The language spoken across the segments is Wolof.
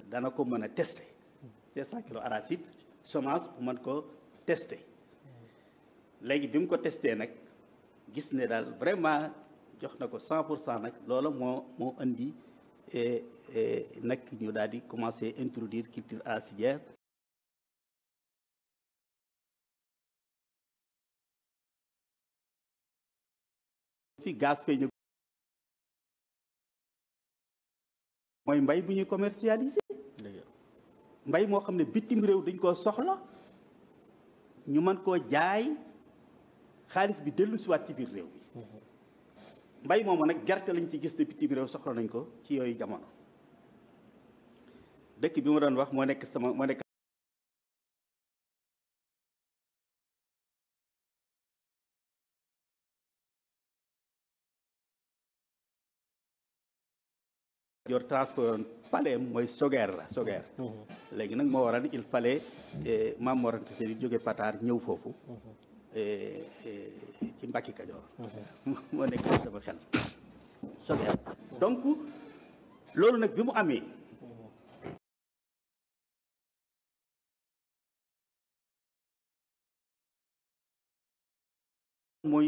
dana ko mën a tester cinq cent kilos arachide semence bu mën ko tester léegi bi mu ko testé nag gis ne daal vraiment jox na ko cent pour cent nag loola moo moo indi nag ñu daal di commencer introduire culture arachidière fi gaz fay ñu mooy mbay bu ñuy commercialiser mbay moo xam ne bitim réew dañ koo soxla ñu mën koo jaay xaalis bi dellu siwaat ci biir réew bi mbay moomu nag gerte lañ ci gis ne bitim réew soxla nañ ko ci yooyu jamono dëkk bi ma doon wax moo nekk sama moo nekk yor transport paleem mooy sogeer la sogeer léegi nag moo waral il fallait maam Mor Anta Sali jóge Pataar ñëw foofu ci Mbàkke Kajoor moo nekk sama xel sogeer donc loolu nag bi mu amee mooy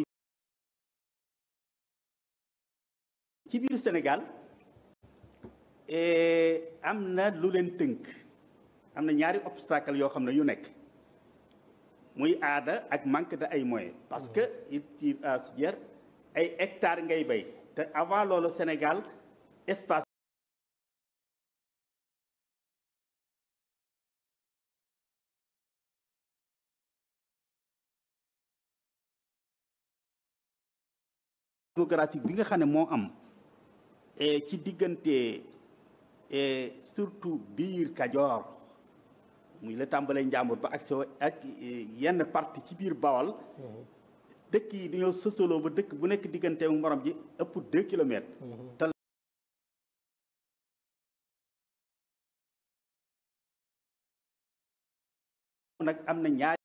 ci biir Sénégal am na lu leen tënk am na ñaari obstacle yoo xam ne yu nekk muy aada ak manque de ay moyens parce que culture arachidière ay hectares ngay bay te avant loolu Sénégal espace géographique bi nga xam ne moo am ci diggante surtout biir Kajoor muy la tàmbalee Njàmbur ba ak so ak yenn partie ci biir Bawol dëkk yi dañoo sësaloo ba dëkk bu nekk diggante morom ji ëpp deux kilomètres te nag am na ñaari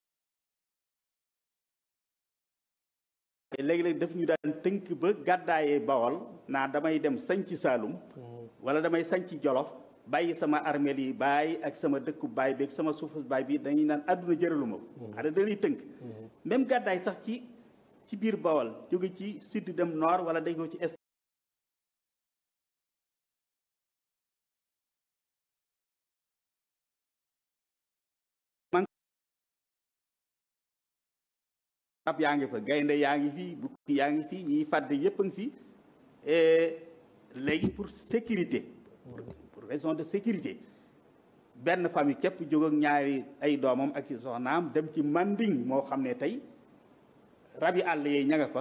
léegi-léegi daf ñu daan tënk ba gàddaayee Bawol naa damay dem sañci Saalum wala damay sañci Jolof bàyyi sama armeel yi baay ak sama dëkku baay bi ak sama suufu baay bi dañuy naan àdduna jëraluma ko xanaa dañuy tënk même gàddaay sax ci ci biir Bawol jóge ci sud dem nord wala dañ ko ci est ab yaa ngi fa gaynde yaa ngi fi bukki yaa ngi fi yiy fàdd yépp a ngi fi léegi pour sécurité pour raison de sécurité benn famille képp jóg ak ñaari ay doomam ak i soxnaam dem ci manding moo xam ne tey rabi àll yi ña nga fa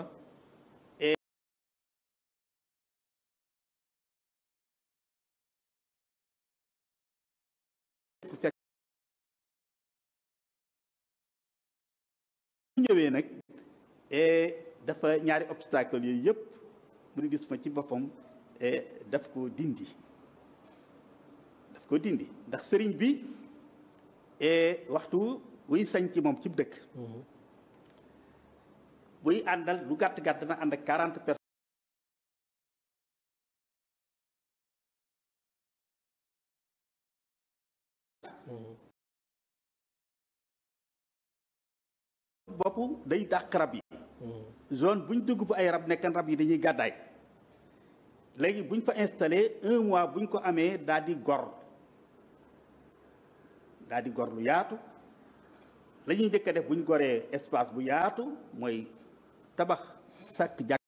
ñëwee nag dafa ñaari obstacle yooyu yëpp mu gis ma ci boppam daf ko dindi daf ko dindi ndax sëriñ bi waxtu wuy sañ ci moom ci dëkk buy àndal lu gàtt gàtt na ànd ak quarante personnes bopp day dàq rab yi zone buñ dugg bu ay rab nekkan rab yi dañuy gàddaay léegi buñ fa installé un mois buñ ko amee daal di gor daal di gor lu yaatu la ñuy njëkk a def buñ goree espace bu yaatu mooy tabax sàkk jàkk